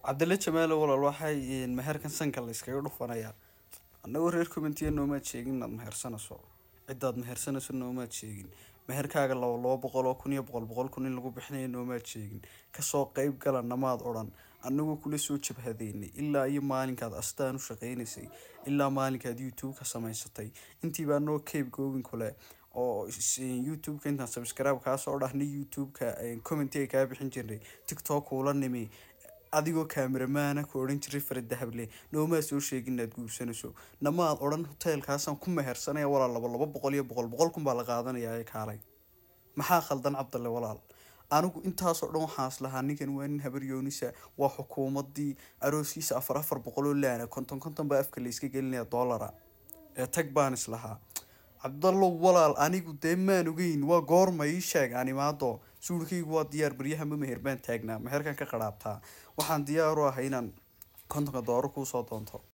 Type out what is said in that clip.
cabdille jamaalo walaal waxay meherkan sanka la iskaga dhufanayaa annagoo reer commentiya noomaad sheegin inaad mehersanayso cidaad mehersanayso noomaad sheegin meherkaaga laba laba boqol oo kun iyo boqol boqol kun in lagu bixinayo noomaad sheegin kasoo qeyb gala namaad odhan anagoo kula soo jabhadeynay ilaa iyo maalinkaad astaan u shaqeynaysay ilaa maalinkaad youtube ka samaysatay intiibaa noo cape goobin kule oo youtube-ka intaan subscribe kaasoo dhahnay youtube-ka commenti ay kaa bixin jirnay tiktok ula nimi adigoo kameramaana ku odhan jiray faradahable noomaa soo sheegin inaad guursanayso namaad odhan hoteelkaasaan ku mehersanaya walaal laba laba boqol iyo boqol boqol kun baa la qaadanaya ee kaalay maxaa khaldan cabdalle walaal anigu intaasoo dhan waxaas lahaa ninkan waa nin habaryoonisa waa xukuumadii arooskiisa afar afar boqol oo laana konton konton baa afka layska gelinaya dollara ee tag baan islahaa cabdallow walaal anigu dee maan ogeyn waa goorma ii sheeg animaado suulkaygu waa diyaar baryahama meher baan taagnaa meherkan ka qaraabtaa waxaan diyaar u ahay inaan kontonka doolar kuusoo doonto